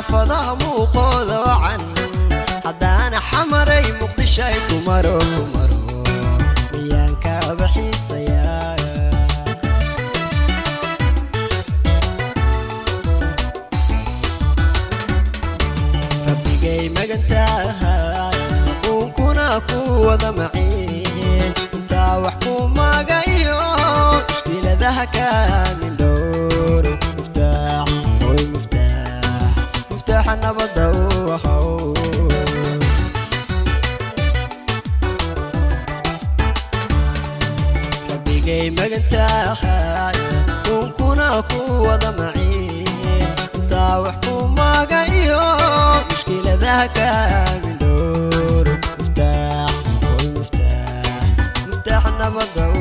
xaafadaha muuqooda wacan haddaana xamaray muqdishay kumaro kumaro miyaan kaaba xiisayaa rabbigay magantaha quunkuna ku wada maciin intaa wax ku magayo mushkiladaha kaamin dhowr muftaax oy muftaax muftaaxa nabadda u ahow rabbigay magantahay quunkuna ku wada maciin intaa wax ku magayo mushkiladaha kaamin dhowr muftaax oy muftaax muftaaxa nabadda u